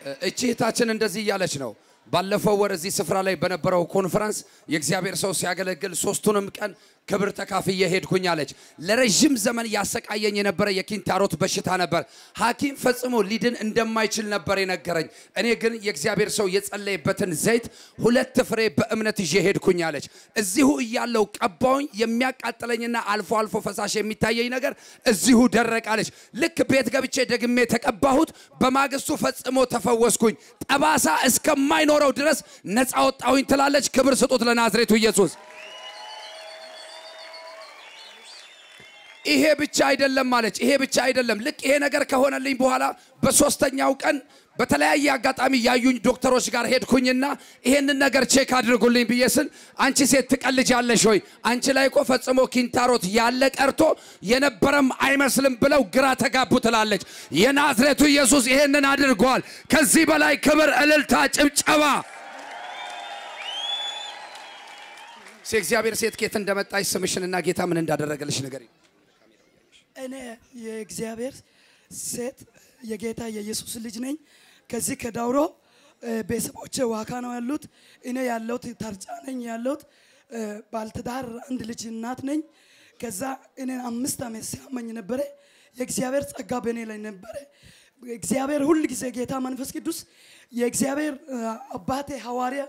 እቺ እህታችን እንደዚህ እያለች ነው። ባለፈው ወር እዚህ ስፍራ ላይ በነበረው ኮንፈረንስ የእግዚአብሔር ሰው ሲያገለግል ሶስቱንም ቀን ክብር ተካፍዬ ሄድኩኝ አለች። ለረዥም ዘመን ያሰቃየኝ የነበረ የኪንታሮት በሽታ ነበር። ሐኪም ፈጽሞ ሊድን እንደማይችል ነበር የነገረኝ። እኔ ግን የእግዚአብሔር ሰው የጸለየበትን ዘይት ሁለት ፍሬ በእምነት ይዤ ሄድኩኝ አለች። እዚሁ እያለው ቀባውኝ። የሚያቃጥለኝና አልፎ አልፎ ፈሳሽ የሚታየኝ ነገር እዚሁ ደረቅ አለች። ልክ ቤት ገብቼ ደግሜ ተቀባሁት። በማግስቱ ፈጽሞ ተፈወስኩኝ። ጠባሳ እስከማይኖረው ድረስ ነፃ ወጣሁኝ ትላለች። ክብር ስጡት ለናዝሬቱ ኢየሱስ። ይሄ ብቻ አይደለም ማለች። ይሄ ብቻ አይደለም። ልክ ይሄ ነገር ከሆነልኝ በኋላ በሶስተኛው ቀን በተለያየ አጋጣሚ ያዩኝ ዶክተሮች ጋር ሄድኩኝና ይሄንን ነገር ቼክ አድርጉልኝ ብዬ ስል አንቺ ሴት ትቀልጃለሽ ወይ? አንቺ ላይ እኮ ፈጽሞ ኪንታሮት ያለ ቀርቶ የነበረም አይመስልም ብለው ግራ ተጋቡ ትላለች። የናዝሬቱ ኢየሱስ ይሄንን አድርጓል። ከዚህ በላይ ክብር፣ እልልታ፣ ጭብጨባ እግዚአብሔር ሴት ኬት እንደመጣች ስምሽንና ጌታ ምን እንዳደረገልሽ ነገር እኔ የእግዚአብሔር ሴት የጌታ የኢየሱስ ልጅ ነኝ። ከዚህ ከዳውሮ ቤተሰቦቼ ዋካ ነው ያሉት። እኔ ያለሁት ታርጫ ነኝ ያለሁት። ባልትዳር አንድ ልጅ እናት ነኝ። ከዛ እኔን አምስት ዓመት ሲያመኝ ነበረ። የእግዚአብሔር ጸጋ በእኔ ላይ ነበረ። እግዚአብሔር ሁል ጊዜ ጌታ መንፈስ ቅዱስ የእግዚአብሔር አባቴ ሐዋርያ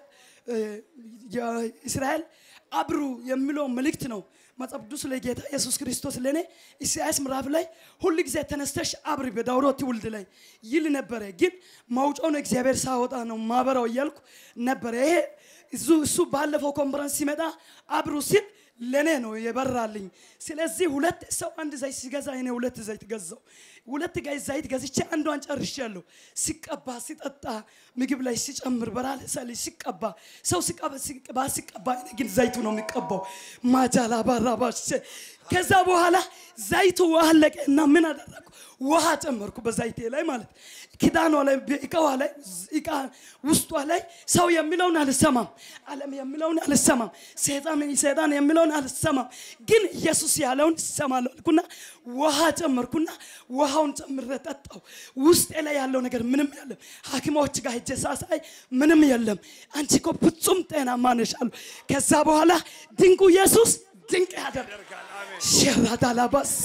የእስራኤል አብሩ የሚለው መልእክት ነው። መጽሐፍ ቅዱስ ላይ ጌታ ኢየሱስ ክርስቶስ ለእኔ ኢሳያስ ምዕራፍ ላይ ሁል ጊዜ ተነስተሽ አብሪ በዳውሮ ትውልድ ላይ ይል ነበረ። ግን ማውጫውን እግዚአብሔር ሳወጣ ነው ማበራው እያልኩ ነበረ። ይሄ እሱ እሱ ባለፈው ኮንፈረንስ ሲመጣ አብሩ ሲል ለእኔ ነው የበራልኝ። ስለዚህ ሁለት ሰው አንድ ዘይት ሲገዛ እኔ ሁለት ዘይት ገዛው። ሁለት ጋይ ዘይት ገዝቼ አንዷን ጨርሻለሁ። ሲቀባ ሲጠጣ ምግብ ላይ ሲጨምር በራለ ሰሊ ሲቀባ ሰው ሲቀባ ሲቀባ ሲቀባ እኔ ግን ዘይቱ ነው የሚቀባው። ማጃላ ባራባሽ ከዛ በኋላ ዘይቱ አለቀ እና ምን አደረኩ? ውሃ ጨመርኩ በዘይቴ ላይ ማለት ኪዳኗ ላይ እቃዋ ላይ እቃ ውስጧ ላይ ሰው የሚለውን አልሰማም፣ ዓለም የሚለውን አልሰማም፣ ሰይጣን ሰይጣን የሚለውን አልሰማም፣ ግን ኢየሱስ ያለውን እሰማለሁ አልኩና ውሃ ጨመርኩና ውሃውን ጨምሬ ጠጣው። ውስጤ ላይ ያለው ነገር ምንም የለም። ሐኪሞች ጋር ሄጄ ሳሳይ ምንም የለም። አንቺ እኮ ፍጹም ጤናማ ነሽ አሉ። ከዛ በኋላ ድንቁ ኢየሱስ ድንቅ ያደርጋል። ሸራዳላባሴ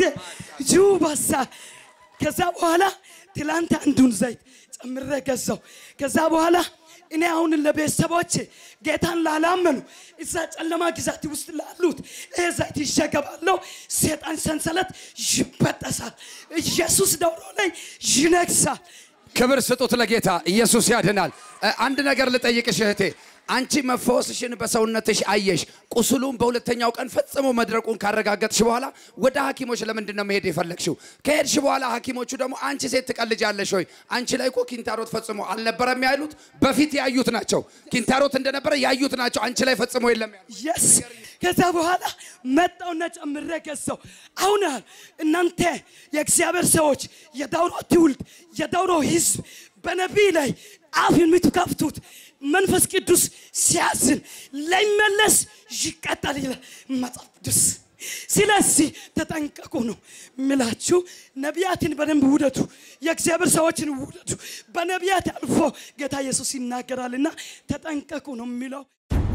ጁባሳ ከዛ በኋላ ትላንት አንዱን ዘይት ጨምሬ ገዛው። ከዛ በኋላ እኔ አሁን ለቤተሰቦች ጌታን ላላመኑ እዛ ጨለማ ግዛት ውስጥ ላሉት ይህ ዘይት ይሸገባለሁ። ሴጣን ሰንሰለት ይበጠሳል። ኢየሱስ ደውሎ ላይ ይነግሳል። ክብር ስጡት ለጌታ ኢየሱስ ያድናል። አንድ ነገር ልጠይቅሽ እህቴ፣ አንቺ መፈወስሽን በሰውነትሽ አየሽ። ቁስሉም በሁለተኛው ቀን ፈጽሞ መድረቁን ካረጋገጥሽ በኋላ ወደ ሐኪሞች ለምንድን ነው መሄድ የፈለግሽው? ከሄድሽ በኋላ ሐኪሞቹ ደግሞ አንቺ ሴት ትቀልጃለሽ ወይ? አንቺ ላይ እኮ ኪንታሮት ፈጽሞ አልነበረም ያሉት። በፊት ያዩት ናቸው። ኪንታሮት እንደነበረ ያዩት ናቸው። አንቺ ላይ ፈጽሞ የለም ያሉት። የስ ከዛ በኋላ መጣውና ጨምሬ ገዛው። አሁን እናንተ የእግዚአብሔር ሰዎች፣ የዳውሮ ትውልድ፣ የዳውሮ ህዝብ በነቢይ ላይ አፍ የምትከፍቱት መንፈስ ቅዱስ ሲያዝን ላይመለስ ይቀጣል ይላል መጽሐፍ ቅዱስ። ስለዚህ ተጠንቀቁ ነው ምላችሁ። ነቢያትን በደንብ ውደዱ፣ የእግዚአብሔር ሰዎችን ውደዱ። በነቢያት አልፎ ጌታ ኢየሱስ ይናገራልና ተጠንቀቁ ነው የሚለው።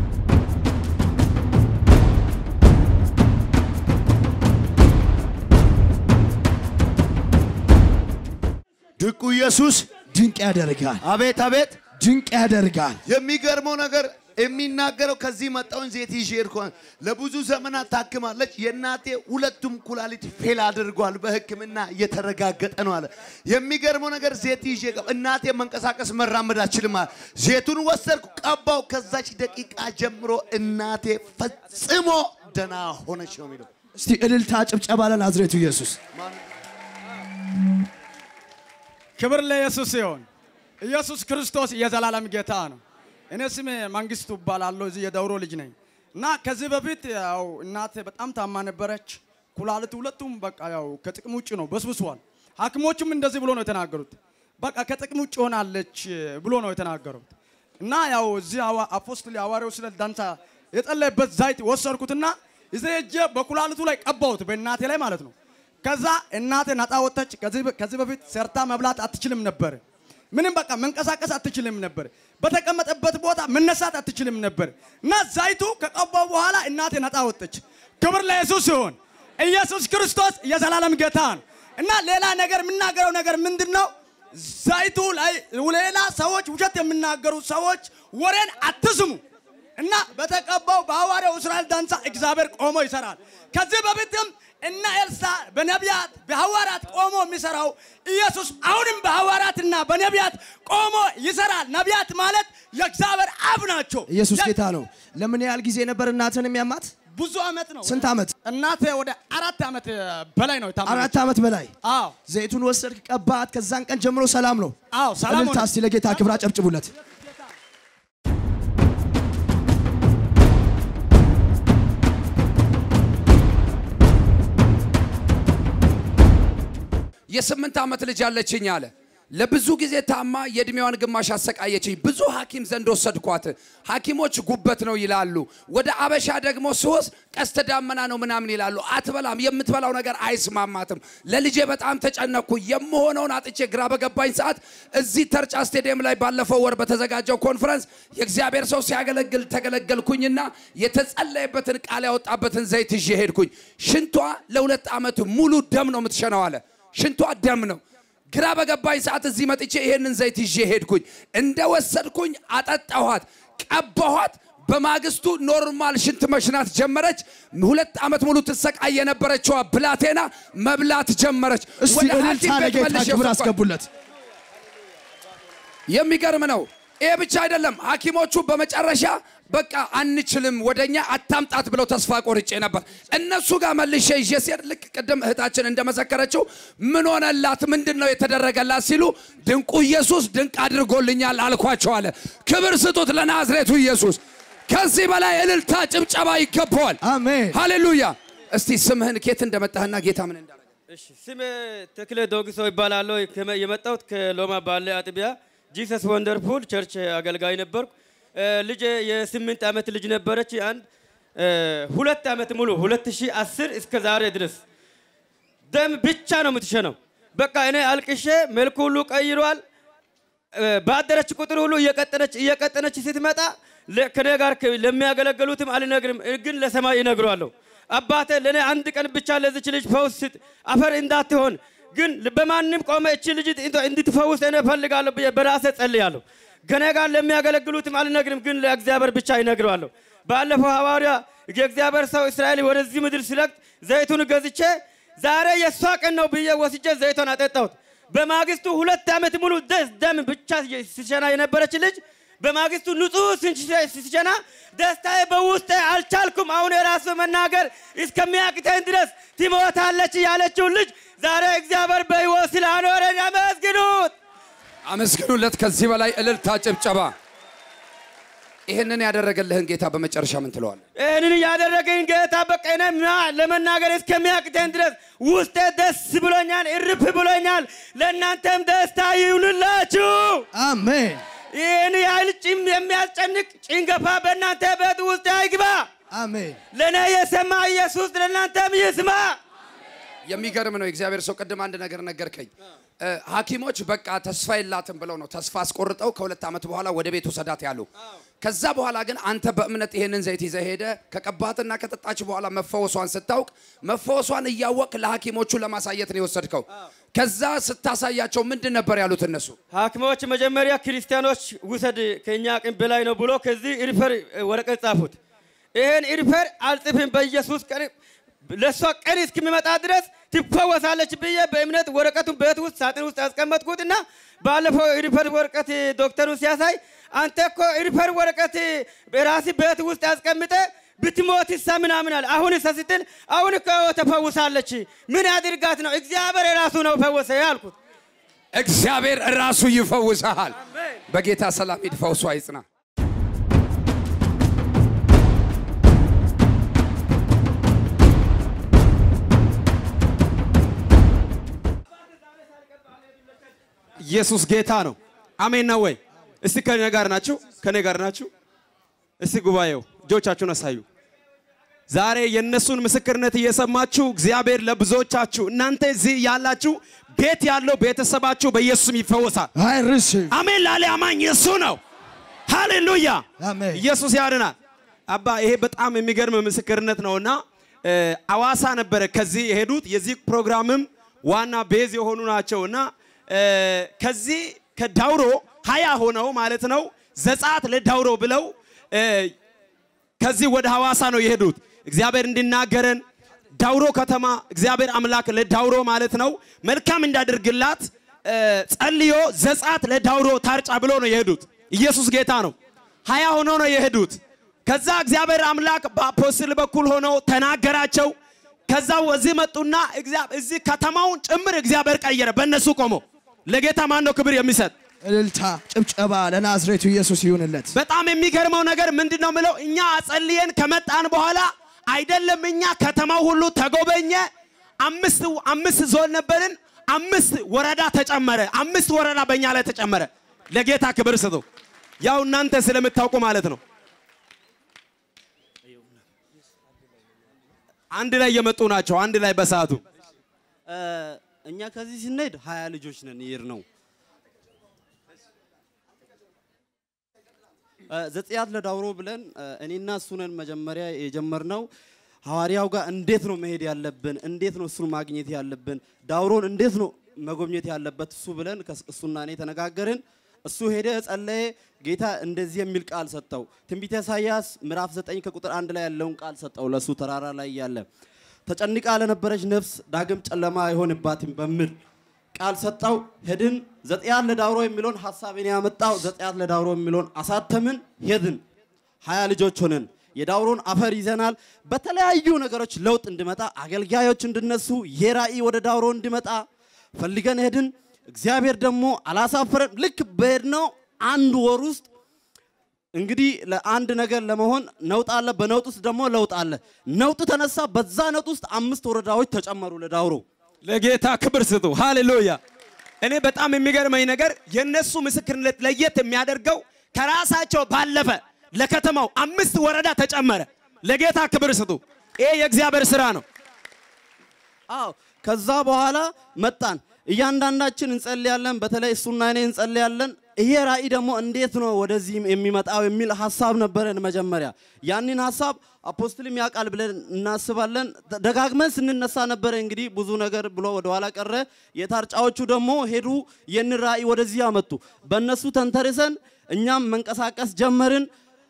ድንቁ ኢየሱስ ድንቅ ያደርጋል። አቤት አቤት ድንቅ ያደርጋል። የሚገርመው ነገር የሚናገረው ከዚህ መጣውን ዘይት ይዤ ሄድኩ። ለብዙ ዘመናት ታክማለች። የእናቴ ሁለቱም ኩላሊት ፌል አድርጓል። በሕክምና እየተረጋገጠ ነው አለ። የሚገርመው ነገር ዘይት ይዤ ገባ። እናቴ መንቀሳቀስ መራመድ አችልም አለ። ዘይቱን ወሰድኩ፣ ቀባው። ከዛች ደቂቃ ጀምሮ እናቴ ፈጽሞ ደና ሆነች ነው የሚለው። እስቲ እልልታ ጭብጨባ ለናዝሬቱ ኢየሱስ። ክብር ለኢየሱስ ይሁን። ኢየሱስ ክርስቶስ የዘላለም ጌታ ነው። እኔ ስሜ መንግስቱ እባላለሁ። እዚህ የዳውሮ ልጅ ነኝ እና ከዚህ በፊት ያው እናቴ በጣም ታማ ነበረች። ኩላሊት ሁለቱም በቃ ያው ከጥቅም ውጭ ነው፣ በስብሷል። ሐኪሞቹም እንደዚህ ብሎ ነው የተናገሩት። በቃ ከጥቅም ውጭ ሆናለች ብሎ ነው የተናገሩት። እና ያው እዚህ አፖስትል ሐዋርያው ስለ ዳንሳ የጸለየበት ዘይት ወሰድኩትና እዚህ ሄጄ በኩላሊቱ ላይ ቀባሁት፣ በእናቴ ላይ ማለት ነው። ከዛ እናቴ ነፃ ወጥተች። ከዚህ በፊት ሰርታ መብላት አትችልም ነበር። ምንም በቃ መንቀሳቀስ አትችልም ነበር። በተቀመጠበት ቦታ መነሳት አትችልም ነበር እና ዘይቱ ከቀባው በኋላ እናቴ ነፃ ወጠች። ክብር ለኢየሱስ ሲሆን ኢየሱስ ክርስቶስ የዘላለም ጌታ ነው እና ሌላ ነገር የምናገረው ነገር ምንድን ነው? ዘይቱ ላይ ሌላ ሰዎች ውሸት የሚናገሩ ሰዎች ወሬን አትስሙ እና በተቀባው በሐዋርያው እስራኤል ዳንሳ እግዚአብሔር ቆሞ ይሰራል። ከዚህ በፊትም እነ ኤልሳ በነቢያት በሐዋርያት ቆሞ የሚሰራው ኢየሱስ አሁንም በሐዋርያትና በነቢያት ቆሞ ይሰራል። ነቢያት ማለት የእግዚአብሔር አብ ናቸው። ኢየሱስ ጌታ ነው። ለምን ያህል ጊዜ ነበር እናትን የሚያማት? ብዙ ዓመት ነው። ስንት ዓመት? እናቴ ወደ አራት ዓመት በላይ ነው የታመመችው። አራት ዓመት በላይ። አዎ ዘይቱን ወሰድክ፣ ቀባት። ከዛን ቀን ጀምሮ ሰላም ነው። አዎ ሰላም እልልታ ሆነ። እስቲ ለጌታ ክብር አጨብጭቡለት። የስምንት ዓመት ልጅ አለችኝ አለ። ለብዙ ጊዜ ታማ የእድሜዋን ግማሽ አሰቃየችኝ። ብዙ ሐኪም ዘንድ ወሰድኳት። ሐኪሞች ጉበት ነው ይላሉ። ወደ አበሻ ደግሞ ስወስድ ቀስተ ዳመና ነው ምናምን ይላሉ። አትበላም፣ የምትበላው ነገር አይስማማትም። ለልጄ በጣም ተጨነቅኩ። የምሆነውን አጥቼ ግራ በገባኝ ሰዓት እዚህ ተርጫ ስቴዲየም ላይ ባለፈው ወር በተዘጋጀው ኮንፈረንስ የእግዚአብሔር ሰው ሲያገለግል ተገለገልኩኝና የተጸለየበትን ቃል ያወጣበትን ዘይት ይዤ ሄድኩኝ። ሽንቷ ለሁለት ዓመት ሙሉ ደም ነው የምትሸነው አለ። ሽንቷ ደም ነው። ግራ በገባኝ ሰዓት እዚህ መጥቼ ይሄንን ዘይት ይዤ ሄድኩኝ። እንደወሰድኩኝ አጠጣኋት፣ ቀባኋት። በማግስቱ ኖርማል ሽንት መሽናት ጀመረች። ሁለት ዓመት ሙሉ ትሰቃይ የነበረችዋ ብላቴና መብላት ጀመረች። እስቲ ወደ እልልታ ሐኪም ቤት ለጌታ መልሼ ክብር ወሰድኳት። አስገቡለት። የሚገርም ነው። ይሄ ብቻ አይደለም። ሐኪሞቹ በመጨረሻ በቃ አንችልም፣ ወደኛ አታምጣት ብለው ተስፋ ቆርጬ ነበር። እነሱ ጋር መልሼ ይዤ ሲሄድ ልክ ቅድም እህታችን እንደመሰከረችው ምን ሆነላት፣ ምንድን ነው የተደረገላት ሲሉ ድንቁ ኢየሱስ ድንቅ አድርጎልኛል አልኳቸው አለ። ክብር ስጡት ለናዝሬቱ ኢየሱስ። ከዚህ በላይ እልልታ፣ ጭብጨባ ይገባዋል። አሜን። ሃሌሉያ። እስቲ ስምህን ኬት እንደመጣህና ጌታ ምን እንዳደረገ እሺ ስሜ ተክለ ዶግሶ ይባላለሁ። ከመ- የመጣሁት ከሎማ ባለ አጥቢያ ጂሰስ ወንደርፉል ቸርች አገልጋይ ነበርኩ። እ፣ ልጄ የስምንት ዓመት ልጅ ነበረች። አንድ እ፣ ሁለት ዓመት ሙሉ 2010 እስከ ዛሬ ድረስ ደም ብቻ ነው የምትሸነው። በቃ እኔ አልቅሼ መልኩ ሁሉ ቀይሯል። እ፣ ባደረች ቁጥር ሁሉ እየቀጠነች እየቀጠነች ስትመጣ ለ- ከኔ ጋር ከ- ለሚያገለግሉትም አልነግርም፣ እ፣ ግን ለሰማይ ይነግሯለሁ። አባቴ ለእኔ አንድ ቀን ብቻ ለዚች ልጅ ፈውስ ስጥ፣ አፈር እንዳትሆን ግን በማንም ቆመ እቺ ልጅ እንት- እንድትፈውስ እኔ እፈልጋለሁ ብዬ በራሴ ጸልያለሁ። ከኔ ጋር ለሚያገለግሉትም አልነግርም፣ ግን ለእግዚአብሔር ብቻ ይነግረዋለሁ። ባለፈው ሐዋርያ የእግዚአብሔር ሰው እስራኤል ወደዚህ ምድር ሲለቅት ዘይቱን ገዝቼ ዛሬ የእሷ ቀን ነው ብዬ ወስጄ ዘይቷን አጠጣሁት። በማግስቱ ሁለት ዓመት ሙሉ ደስ ደም ብቻ ሲሸና የነበረች ልጅ በማግስቱ ንጹህ ሲሸና ደስታዬ በውስጤ አልቻልኩም። አሁን የራሱ መናገር እስከሚያቅተኝ ድረስ ትሞታለች ያለችውን ልጅ ዛሬ እግዚአብሔር በሕይወት ስላኖረኝ አመስግኑት። አመስግኑለት። ከዚህ በላይ እልልታ፣ ጭብጨባ። ይህንን ያደረገልህን ጌታ በመጨረሻ ምን ትለዋለህ? ይህንን ያደረገኝ ጌታ በቃ እኔ ማ- ለመናገር እስከሚያቅተኝ ድረስ ውስጤ ደስ ብሎኛል፣ እርፍ ብሎኛል። ለእናንተም ደስታ ይሁንላችሁ። አሜን። ይህን ያህል ጭም የሚያስጨንቅ ጭንገፋ በእናንተ ቤት ውስጥ አይግባ። አሜን። ለእኔ የሰማ ኢየሱስ ለእናንተም ይስማ። የሚገርም ነው። የእግዚአብሔር ሰው ቅድም አንድ ነገር ነገርከኝ። እ፣ ሐኪሞች በቃ ተስፋ የላትም ብለው ነው ተስፋ አስቆርጠው ከሁለት ዓመት በኋላ ወደ ቤት ውሰዳት ያሉ። ከዛ በኋላ ግን አንተ በእምነት ይሄንን ዘይት ይዘህ ሄደ ከቀባትና ከጠጣች በኋላ መፈወሷን ስታውቅ መፈወሷን እያወቅ ለሐኪሞቹ ለማሳየት ነው የወሰድከው። ከዛ ስታሳያቸው ምንድን ነበር ያሉት እነሱ? ሐኪሞች መጀመሪያ ክርስቲያኖች ውሰድ ከእኛ አቅም በላይ ነው ብሎ ከዚህ ሪፈር ወረቀት ጻፉት። ይህን ሪፈር አልጽፍም በኢየሱስ ቀን ለእሷ ቀን እስከሚመጣ ድረስ ትፈወሳለች ብዬ በእምነት ወረቀቱን ቤት ውስጥ ሳጥን ውስጥ ያስቀመጥኩትና ባለፈው ሪፈር ወረቀት ዶክተሩ ሲያሳይ አንተ እኮ ሪፈር ወረቀት በራሲ ቤት ውስጥ ያስቀምጠ ብትሞት ሳ ምናምን አለ። አሁን ሳ ስትል አሁን እኮ ተፈውሳለች። ምን ያድርጋት ነው? እግዚአብሔር የራሱ ነው ፈወሰ ያልኩት። እግዚአብሔር ራሱ ይፈውሰሃል። በጌታ ሰላም ሂድ፣ ፈውሷ ይጽና። ኢየሱስ ጌታ ነው። አሜን ነው ወይ? እስቲ ከኔ ጋር ናችሁ? ከኔ ጋር ናችሁ? እስቲ ጉባኤው እጆቻችሁን አሳዩ። ዛሬ የእነሱን ምስክርነት እየሰማችሁ እግዚአብሔር ለብዙዎቻችሁ እናንተ እዚህ ያላችሁ ቤት ያለው ቤተሰባችሁ በኢየሱስም ይፈወሳል። I receive. አሜን ላለ አማኝ እሱ ነው። ሃሌሉያ አሜን። ኢየሱስ ያድናል። አባ ይሄ በጣም የሚገርም ምስክርነት ነውና እ፣ አዋሳ ነበረ ከዚህ የሄዱት የዚህ ፕሮግራምም ዋና ቤዝ የሆኑ ናቸው እና እ፣ ከዚህ ከዳውሮ ሀያ ሆነው ማለት ነው ዘጻት ለዳውሮ ብለው እ፣ ከዚህ ወደ ሐዋሳ ነው የሄዱት። እግዚአብሔር እንዲናገረን ዳውሮ ከተማ እግዚአብሔር አምላክ ለዳውሮ ማለት ነው መልካም እንዳደርግላት እ፣ ጸልዮ ዘጻት ለዳውሮ ታርጫ ብሎ ነው የሄዱት። ኢየሱስ ጌታ ነው። ሀያ ሆኖ ነው የሄዱት። ከዛ እግዚአብሔር አምላክ በአፖስትል በኩል ሆነው ተናገራቸው። ከዛ እዚህ መጡና እግዚአ- እዚህ ከተማውን ጭምር እግዚአብሔር ቀየረ። በእነሱ ቆሞ ለጌታ ማን ነው ክብር የሚሰጥ? እልልታ፣ ጭብጨባ ለናዝሬቱ ኢየሱስ ይሁንለት። በጣም የሚገርመው ነገር ምንድን ነው ምለው እኛ አጸልየን ከመጣን በኋላ አይደለም እኛ ከተማው ሁሉ ተጎበኘ። አምስት አምስት ዞን ነበርን። አምስት ወረዳ ተጨመረ። አምስት ወረዳ በእኛ ላይ ተጨመረ። ለጌታ ክብር ስጡ። ያው እናንተ ስለምታውቁ ማለት ነው። አንድ ላይ የመጡ ናቸው። አንድ ላይ በሰዓቱ እኛ ከዚህ ስንሄድ ሀያ ልጆች ነን ይር ነው ዘጽያት ለዳውሮ ብለን እ፣ እኔና እሱ ነን መጀመሪያ የጀመርነው። ሐዋርያው ጋር እንዴት ነው መሄድ ያለብን፣ እንዴት ነው እሱን ማግኘት ያለብን፣ ዳውሮን እንዴት ነው መጎብኘት ያለበት እሱ ብለን ከስ- እሱና እኔ ተነጋገርን። እሱ ሄደ ጸለየ። ጌታ እንደዚህ የሚል ቃል ሰጠው። ትንቢተ ኢሳይያስ ምዕራፍ 9 ከቁጥር አንድ ላይ ያለውን ቃል ሰጠው ለሱ ተራራ ላይ ያለ ተጨንቃ ለነበረች ነፍስ ዳግም ጨለማ አይሆንባትም በሚል ቃል ሰጠው። ሄድን። ዘጽያት ለዳውሮ የሚለውን ሀሳብን ያመጣው ዘጽያት ለዳውሮ የሚለውን አሳተምን። ሄድን። ሀያ ልጆች ሆነን የዳውሮን አፈር ይዘናል። በተለያዩ ነገሮች ለውጥ እንዲመጣ አገልጋዮች እንድነሱ የራእይ ወደ ዳውሮ እንዲመጣ ፈልገን ሄድን። እግዚአብሔር ደግሞ አላሳፈረን። ልክ በሄድነው አንድ ወር ውስጥ እንግዲህ ለአንድ ነገር ለመሆን ነውጥ አለ። በነውጥ ውስጥ ደግሞ ለውጥ አለ። ነውጥ ተነሳ። በዛ ነውጥ ውስጥ አምስት ወረዳዎች ተጨመሩ ለዳውሮ። ለጌታ ክብር ስጡ። ሃሌሉያ። እኔ በጣም የሚገርመኝ ነገር የነሱ ምስክርነት ለየት የሚያደርገው ከራሳቸው ባለፈ ለከተማው አምስት ወረዳ ተጨመረ። ለጌታ ክብር ስጡ። ይሄ የእግዚአብሔር ስራ ነው። አዎ ከዛ በኋላ መጣን። እያንዳንዳችን እንጸልያለን። በተለይ እሱና እኔ እንጸልያለን። ይሄ ራእይ ደግሞ እንዴት ነው ወደዚህ የሚመጣው የሚል ሀሳብ ነበረን መጀመሪያ። ያንን ሀሳብ አፖስትልም ያውቃል ብለን እናስባለን። ደጋግመን ስንነሳ ነበረ እንግዲህ ብዙ ነገር ብሎ ወደኋላ ቀረ። የታርጫዎቹ ደግሞ ሄዱ፣ ይህን ራእይ ወደዚህ አመጡ። በእነሱ ተንተርሰን እኛም መንቀሳቀስ ጀመርን።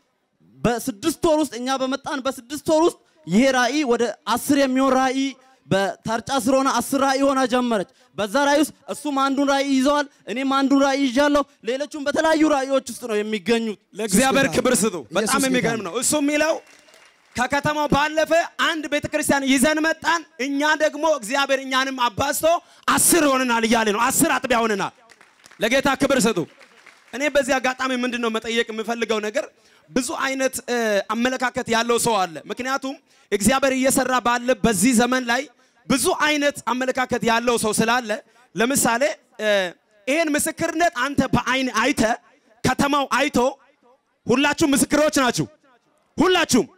በስድስት ወር ውስጥ እኛ በመጣን በስድስት ወር ውስጥ ይሄ ራእይ ወደ አስር የሚሆን ራእይ በታርጫ ስር ሆነ አስር ራእይ ሆና ጀመረች። በዛ ራእይ ውስጥ እሱም አንዱን ራእይ ይዘዋል፣ እኔም አንዱን ራእይ ይዣለሁ። ሌሎቹም በተለያዩ ራእዮች ውስጥ ነው የሚገኙት። ለእግዚአብሔር ጌታ ክብር ስጡ። በጣም ኢየሱስ ጌታ የሚገርም ነው። እሱ የሚለው ከከተማው ባለፈ አንድ ቤተ ክርስቲያን ይዘን መጣን። እኛ ደግሞ እግዚአብሔር እኛንም አባዝቶ አስር ሆነናል እያለ ነው። አስር አጥቢያ ሆነናል። ለጌታ ክብር ስጡ። እኔ በዚህ አጋጣሚ ምንድን ነው መጠየቅ የምፈልገው ነገር ብዙ አይነት እ፣ አመለካከት ያለው ሰው አለ። ምክንያቱም እግዚአብሔር እየሰራ ባለ በዚህ ዘመን ላይ ብዙ አይነት አመለካከት ያለው ሰው ስላለ ለምሳሌ እ፣ ይሄን ምስክርነት አንተ በአይን አይተ ከተማው አይቶ ሁላችሁም ምስክሮች ናችሁ። ሁላችሁም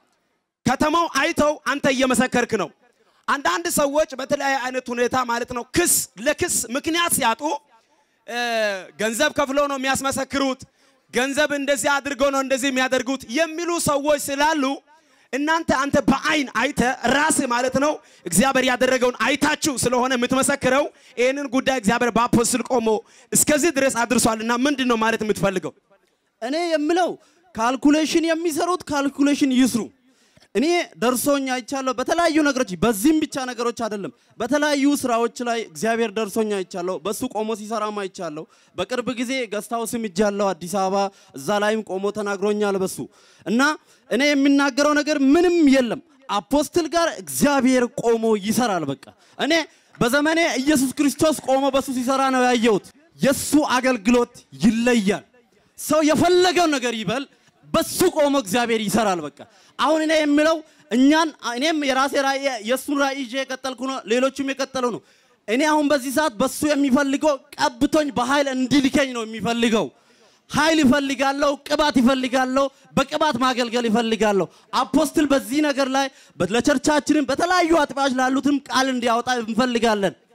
ከተማው አይተው አንተ እየመሰከርክ ነው። አንዳንድ ሰዎች በተለያየ አይነት ሁኔታ ማለት ነው ክስ ለክስ ምክንያት ሲያጡ እ፣ ገንዘብ ከፍሎ ነው የሚያስመሰክሩት፣ ገንዘብ እንደዚህ አድርገው ነው እንደዚህ የሚያደርጉት የሚሉ ሰዎች ስላሉ እናንተ አንተ በአይን አይተ ራስ ማለት ነው እግዚአብሔር ያደረገውን አይታችሁ ስለሆነ የምትመሰክረው ይህንን ጉዳይ እግዚአብሔር በአፖስትል ቆሞ እስከዚህ ድረስ አድርሷልና ምንድን ነው ማለት የምትፈልገው? እኔ የምለው ካልኩሌሽን የሚሰሩት ካልኩሌሽን ይስሩ። እኔ ደርሶኝ አይቻለሁ በተለያዩ ነገሮች፣ በዚህም ብቻ ነገሮች አይደለም፣ በተለያዩ ስራዎች ላይ እግዚአብሔር ደርሶኝ አይቻለሁ። በሱ ቆሞ ሲሰራም አይቻለሁ። በቅርብ ጊዜ ገስታውስም እጃለሁ አዲስ አበባ፣ እዛ ላይም ቆሞ ተናግሮኛል በሱ እና እኔ የሚናገረው ነገር ምንም የለም። አፖስትል ጋር እግዚአብሔር ቆሞ ይሰራል። በቃ እኔ በዘመኔ ኢየሱስ ክርስቶስ ቆሞ በሱ ሲሰራ ነው ያየሁት። የሱ አገልግሎት ይለያል። ሰው የፈለገው ነገር ይበል፣ በሱ ቆሞ እግዚአብሔር ይሰራል። በቃ አሁን እኔ የምለው እኛን እኔም የራሴ ራእይ የእሱን ራእይ ይዤ የቀጠልኩ ነው፣ ሌሎቹም የቀጠሉ ነው። እኔ አሁን በዚህ ሰዓት በሱ የሚፈልገው ቀብቶኝ በኃይል እንዲልከኝ ነው የሚፈልገው። ኃይል ይፈልጋለሁ፣ ቅባት ይፈልጋለሁ፣ በቅባት ማገልገል ይፈልጋለሁ። አፖስትል በዚህ ነገር ላይ ለቸርቻችንም በተለያዩ አጥቢያዎች ላሉትም ቃል እንዲያወጣ እንፈልጋለን።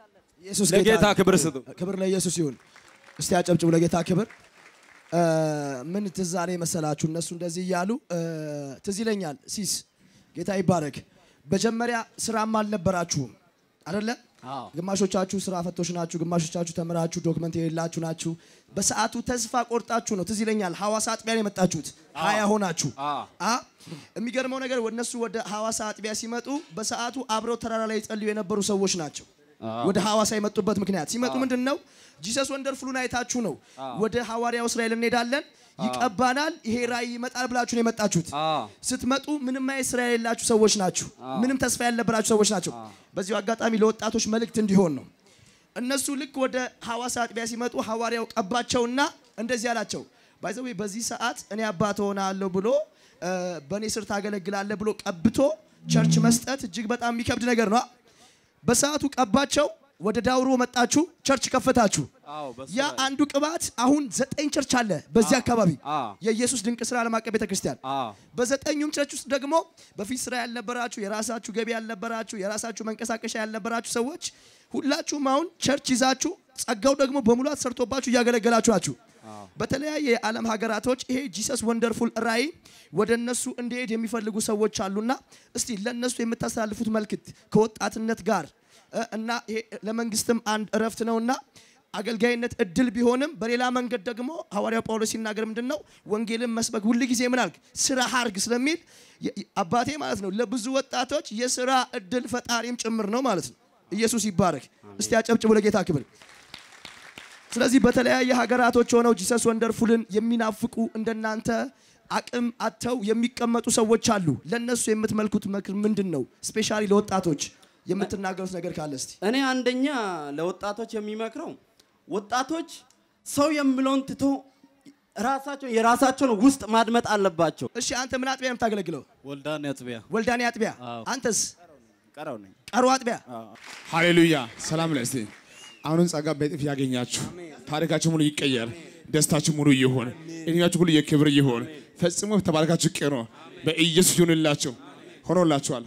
ኢየሱስ ለጌታ ጌታ ክብር ስጡ። ክብር ለኢየሱስ ይሁን። እስቲ አጨብጭቡ ለጌታ ክብር። እ፣ ምን ትዝ አለኝ መሰላችሁ? እነሱ እንደዚህ እያሉ እ፣ ትዝ ይለኛል። ሲስ ጌታ ይባረክ። መጀመሪያ ስራም አልነበራችሁም አደለ? ግማሾቻችሁ ስራ ፈቶች ናችሁ፣ ግማሾቻችሁ ተምራችሁ ዶክመንት የሌላችሁ ናችሁ። በሰዓቱ ተስፋ ቆርጣችሁ ነው። ትዝ ይለኛል ሐዋሳ አጥቢያ ነው የመጣችሁት ሀያ ሆናችሁ አ የሚገርመው ነገር እነሱ ወደ ሐዋሳ አጥቢያ ሲመጡ በሰዓቱ አብረው ተራራ ላይ ይጸልዩ የነበሩ ሰዎች ናቸው። ወደ ሐዋሳ የመጡበት ምክንያት ሲመጡ ምንድን ነው ጂሰስ ወንደርፉሉን አይታችሁ ነው ወደ ሐዋርያው እስራኤል እንሄዳለን ይቀባናል፣ ይሄ ራእይ ይመጣል ብላችሁ ነው የመጣችሁት። ስትመጡ ምንም አይነት ስራ የሌላችሁ ሰዎች ናችሁ። ምንም ተስፋ ያልነበራችሁ ሰዎች ናቸው። በዚሁ አጋጣሚ ለወጣቶች መልእክት እንዲሆን ነው። እነሱ ልክ ወደ ሐዋሳ አጥቢያ ሲመጡ ሐዋርያው ቀባቸውና እንደዚህ አላቸው፣ ባይዘዌ በዚህ ሰዓት እኔ አባት ሆናለሁ ብሎ እ፣ በእኔ ስር ታገለግላለህ ብሎ ቀብቶ ቸርች መስጠት እጅግ በጣም የሚከብድ ነገር ነው። በሰዓቱ ቀባቸው። ወደ ዳውሮ መጣችሁ፣ ቸርች ከፈታችሁ። ያ አንዱ ቅባት አሁን ዘጠኝ ቸርች አለ በዚህ አካባቢ የኢየሱስ ድንቅ ስራ ዓለም አቀፍ ቤተክርስቲያን። በዘጠኙም ቸርች ውስጥ ደግሞ በፊት ስራ ያልነበራችሁ፣ የራሳችሁ ገቢ ያልነበራችሁ፣ የራሳችሁ መንቀሳቀሻ ያልነበራችሁ ሰዎች ሁላችሁም አሁን ቸርች ይዛችሁ ጸጋው ደግሞ በሙላት ሰርቶባችሁ እያገለገላችሁ ናችሁ። በተለያየ የዓለም ሀገራቶች ይሄ ጂሰስ ወንደርፉል ራእይ ወደ እነሱ እንዲሄድ የሚፈልጉ ሰዎች አሉና እስቲ ለእነሱ የምታስተላልፉት መልክት ከወጣትነት ጋር እ፣ እና ይሄ ለመንግስትም አንድ እረፍት ነውና አገልጋይነት እድል ቢሆንም በሌላ መንገድ ደግሞ ሐዋርያው ጳውሎስ ሲናገር ምንድን ነው ወንጌልን መስበክ ሁል ጊዜ ምን አልክ ስራ ሀርግ ስለሚል የ- የ- አባቴ ማለት ነው ለብዙ ወጣቶች የስራ እድል ፈጣሪም ጭምር ነው ማለት ነው። ኢየሱስ ይባረክ። እስቲ አጨብጭቡ ለጌታ ክብር። ስለዚህ በተለያየ ሀገራቶች ሆነው ጂሰስ ወንደርፉልን የሚናፍቁ እንደናንተ አቅም አጥተው የሚቀመጡ ሰዎች አሉ። ለነሱ የምትመልኩት ምክር ምንድን ነው? ስፔሻሊ ለወጣቶች የምትናገሩት ነገር ካለ እስቲ። እኔ አንደኛ ለወጣቶች የሚመክረው ወጣቶች ሰው የሚለውን ትቶ ራሳቸው የራሳቸውን ውስጥ ማድመጥ አለባቸው። እሺ አንተ ምን አጥቢያ ነው የምታገለግለው? ወልዳን አጥቢያ ወልዳኔ አጥቢያ። አዎ። አንተስ? ቀረው ነኝ። ቀሩ አጥቢያ። ሃሌሉያ ሰላም ለእስቲ አሁንም ጸጋ በጥፍ ያገኛችሁ ታሪካችሁ ሙሉ ይቀየር ደስታችሁ ሙሉ ይሁን እድሜያችሁ ሁሉ የክብር ይሁን ፈጽሞ ተባረካችሁ ቅኖ በኢየሱስ ይሁንላችሁ ሆኖላችኋል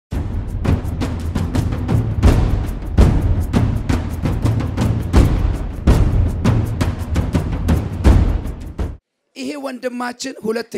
ይሄ ወንድማችን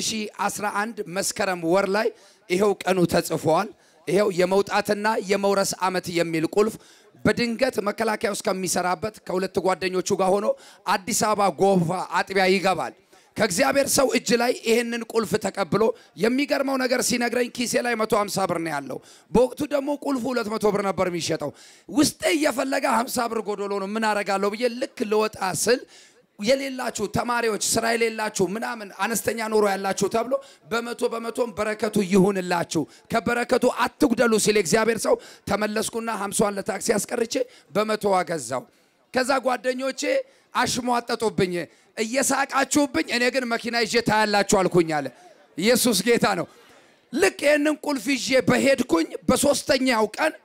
2011 መስከረም ወር ላይ ይሄው ቀኑ ተጽፏል። ይሄው የመውጣትና የመውረስ ዓመት የሚል ቁልፍ በድንገት መከላከያ ውስጥ ከሚሰራበት ከሁለት ጓደኞቹ ጋር ሆኖ አዲስ አበባ ጎፋ አጥቢያ ይገባል። ከእግዚአብሔር ሰው እጅ ላይ ይህንን ቁልፍ ተቀብሎ የሚገርመው ነገር ሲነግረኝ ኪሴ ላይ 150 ብር ነው ያለው። በወቅቱ ደግሞ ቁልፉ 200 ብር ነበር የሚሸጠው። ውስጤ እየፈለገ 50 ብር ጎዶሎ ነው ምን አረጋለሁ ብዬ ልክ ልወጣ ስል የሌላችሁ ተማሪዎች ስራ የሌላችሁ ምናምን አነስተኛ ኑሮ ያላችሁ ተብሎ በመቶ በመቶም በረከቱ ይሁንላችሁ ከበረከቱ አትጉደሉ ሲል እግዚአብሔር ሰው ተመለስኩና ሀምሷን ለታክሲ አስቀርቼ በመቶ አገዛው። ከዛ ጓደኞቼ አሽሟጠጡብኝ፣ እየሳቃችሁብኝ፣ እኔ ግን መኪና ይዤ ታያላችሁ አልኩኝ አለ። ኢየሱስ ጌታ ነው። ልክ ይህንን ቁልፍ ይዤ በሄድኩኝ በሶስተኛው ቀን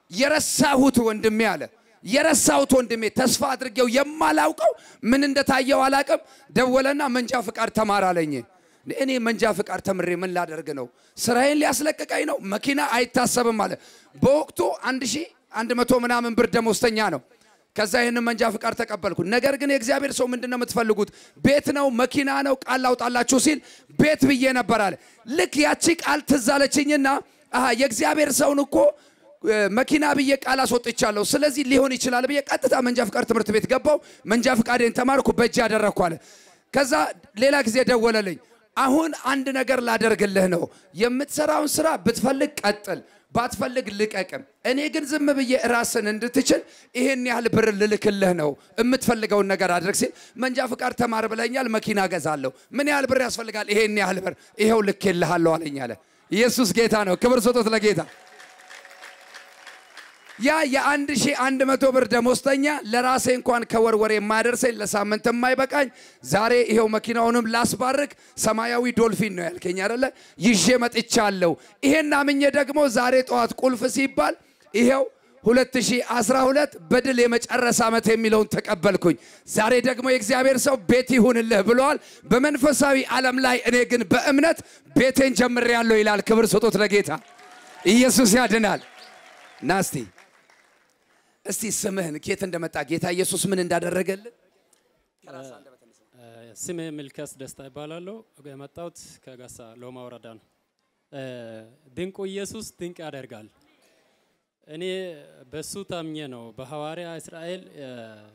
የረሳሁት ወንድሜ አለ የረሳሁት ወንድሜ ተስፋ አድርጌው የማላውቀው ምን እንደታየው አላቅም። ደወለና መንጃ ፍቃድ ተማር አለኝ። እኔ መንጃ ፍቃድ ተምሬ ምን ላደርግ ነው? ስራዬን ሊያስለቅቀኝ ነው? መኪና አይታሰብም አለ። በወቅቱ አንድ ሺህ አንድ መቶ ምናምን ብር ደሞዝተኛ ነው። ከዛ ይህንን መንጃ ፍቃድ ተቀበልኩ። ነገር ግን የእግዚአብሔር ሰው ምንድን ነው የምትፈልጉት? ቤት ነው መኪና ነው ቃል ላውጣላችሁ ሲል ቤት ብዬ ነበር አለ። ልክ ያቺ ቃል ትዝ አለችኝና አሃ የእግዚአብሔር ሰውን እኮ መኪና ብዬ ቃል አስወጥቻለሁ። ስለዚህ ሊሆን ይችላል ብዬ ቀጥታ መንጃ ፍቃድ ትምህርት ቤት ገባው። መንጃ ፍቃዴን ተማርኩ፣ በእጅ ያደረግኩ አለ። ከዛ ሌላ ጊዜ ደወለልኝ። አሁን አንድ ነገር ላደርግልህ ነው። የምትሰራውን ስራ ብትፈልግ ቀጥል፣ ባትፈልግ ልቀቅም። እኔ ግን ዝም ብዬ ራስን እንድትችል ይሄን ያህል ብር ልልክልህ ነው። የምትፈልገውን ነገር አድርግ ሲል መንጃ ፍቃድ ተማር ብለኛል፣ መኪና ገዛለሁ። ምን ያህል ብር ያስፈልጋል? ይሄን ያህል ብር፣ ይኸው ልኬልሃለሁ አለኝ አለ። ኢየሱስ ጌታ ነው። ክብር ስጦት ለጌታ ያ የአንድ ሺህ አንድ መቶ ብር ደሞዝተኛ ለራሴ እንኳን ከወር ወር የማያደርሰኝ ለሳምንት የማይበቃኝ ዛሬ ይሄው መኪናውንም ላስባርክ ሰማያዊ ዶልፊን ነው ያልከኝ አይደለ? ይዤ መጥቻለሁ። ይሄን አምኜ ደግሞ ዛሬ ጠዋት ቁልፍ ሲባል ይሄው 2012 በድል የመጨረስ ዓመት የሚለውን ተቀበልኩኝ። ዛሬ ደግሞ የእግዚአብሔር ሰው ቤት ይሁንልህ ብለዋል። በመንፈሳዊ ዓለም ላይ እኔ ግን በእምነት ቤቴን ጀምሬያለሁ ይላል። ክብር ስጡት ለጌታ። ኢየሱስ ያድናል። ናስቲ እስቲ ስምህን ኬት እንደመጣ ጌታ ኢየሱስ ምን እንዳደረገልህ ስሜ ሚልኪያስ ደስታ ይባላለሁ። የመጣሁት ከጋሳ ሎማ ወረዳ ነው። እ፣ ድንቁ ኢየሱስ ድንቅ ያደርጋል። እኔ በሱ ታምኜ ነው በሐዋርያ እስራኤል እ፣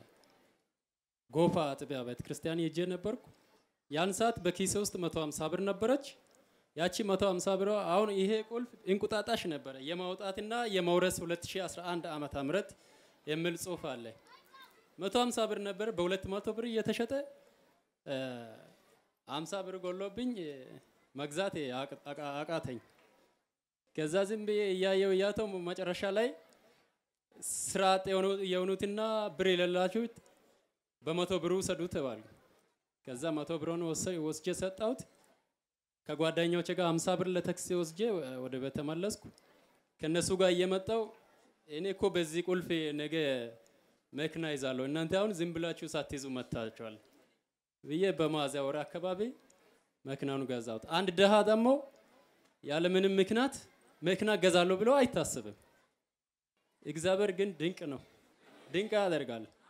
ጎፋ አጥቢያ ቤተ ክርስቲያን ሄጄ ነበርኩ። ያን ሰዓት በኪሴ ውስጥ 150 ብር ነበረች። ያቺ 150 ብር አሁን ይሄ ቁልፍ እንቁጣጣሽ ነበረ የማውጣትና የመውረስ 2011 ዓመተ ምህረት የሚል ጽሑፍ አለ። 150 ብር ነበር በ200 ብር እየተሸጠ እ፣ 50 ብር ጎሎብኝ እ፣ መግዛት አቅ- አቃ- አቃተኝ። ከዛ ዝም ብዬ እያየው እያተው መጨረሻ ላይ ስራ አጥ የሆኑ- የሆኑትና ብር የሌላችሁት በመቶ ብሩ ውሰዱ ተባሉ። ከዛ መቶ ብሩን ወሰ- ወስጄ ሰጣሁት። ከጓደኞቼ ጋር 50 ብር ለታክሲ ወስጄ ወደ ቤት ተመለስኩ። ከነሱ ጋር እየመጣው እኔ እኮ በዚህ ቁልፍ ነገ መኪና ይዛለሁ እናንተ አሁን ዝም ብላችሁ ሳትይዙ መታችኋል ብዬ በሚያዝያ ወር አካባቢ መኪናውን ገዛሁት። አንድ ድሃ ደግሞ ያለምንም ምክንያት መኪና ገዛለሁ ብሎ አይታሰብም። እግዚአብሔር ግን ድንቅ ነው፣ ድንቅ ያደርጋል።